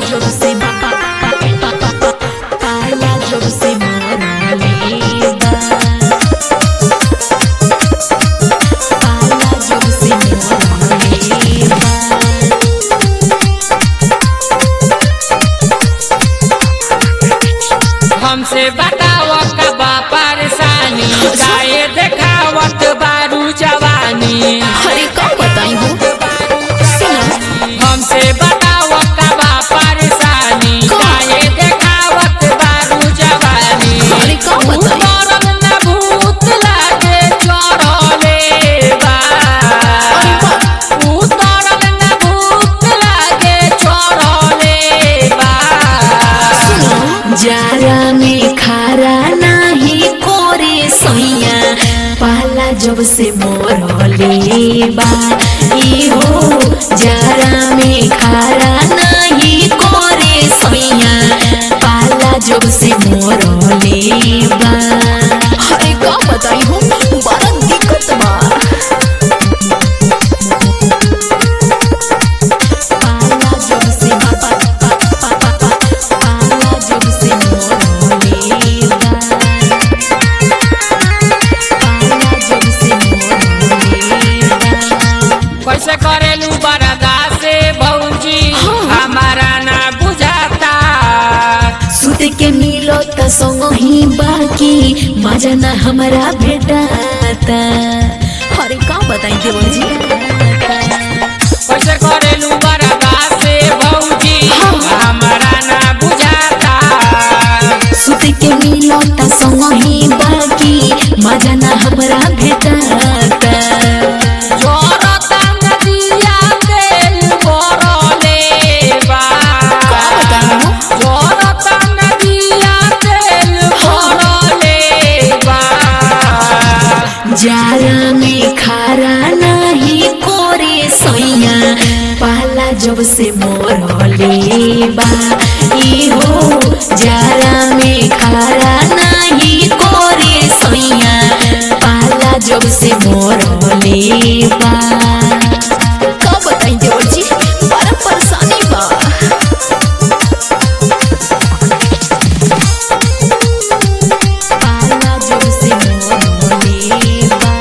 जब से पाला जब से मरले बा पाला जब से मरले बा हमसे बताव कबा परेशानी काहे देखावत बारू जवानी अरे का बताई हो सुनो हमसे बताव कबा परेशानी काहे देखावत बारू जवानी अरे का बताई उतरल न भूत लागे चढ़ले बा अरे बाप उतरल न भूत लागे चढ़ले बा जारा में खारा नाही कोरे सैया पाला जब से मोरले बा ई हो जारा में खारा नाही कोरे सैया पाला जब से मोरले बा अरे का बताई हो बड़ा दिक्कत बा पाला जब से पाला जब से मोरले बा पाला जब से मोरले बा कैसे करेलू बरदा से भौजी हाँ। हमारा ना बुझाता सुत के मिलो त संग ही बाकी मजा ना हमारा भेटाता अरे का बताई देवर जी कैसे करेलू बरदा से भौजी हमारा ना बुझाता सुत के मिलो त संग ही बाकी मजा ना हमारा भेटाता जोरता नदिया तेल बरले बा का बताऊं? जोरता नदिया तेल बरले बा जारा में खारा नाही कोरे सैया पाला जब से मोरले बा ई हो जारा में खारा नाही कोरे सैया पाला जब से मोरले बा का बताई देवर जी बड़ा परेशानी बा पाला जब से मोरले बा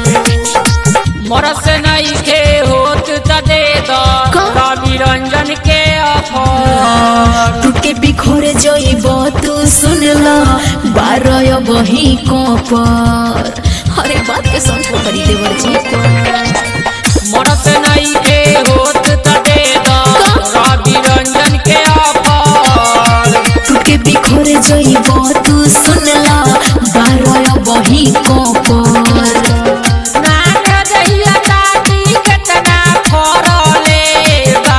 मरस नहीं के होत त दे दो का? रवि रंजन के अफर टूटे बिखोरे जइब तू सुन ल बारय बही कपर अरे बात के समझ करी देवर जी मरस नहीं के होत त दे दो रवि रंजन के अफर टूटे बिखोरे जइब तू सुन ल बारय बही कपर नाक दहिया ताटी केतना फरले बा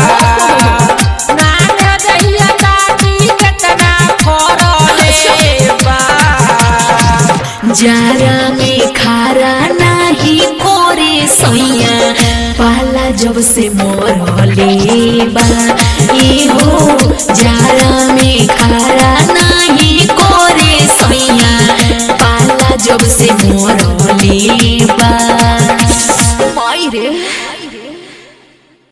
नाक दहिया ताटी केतना फरले बा जारा में खारा नाही कोरे सैया पाला जब से मोरले बा ई हो जारा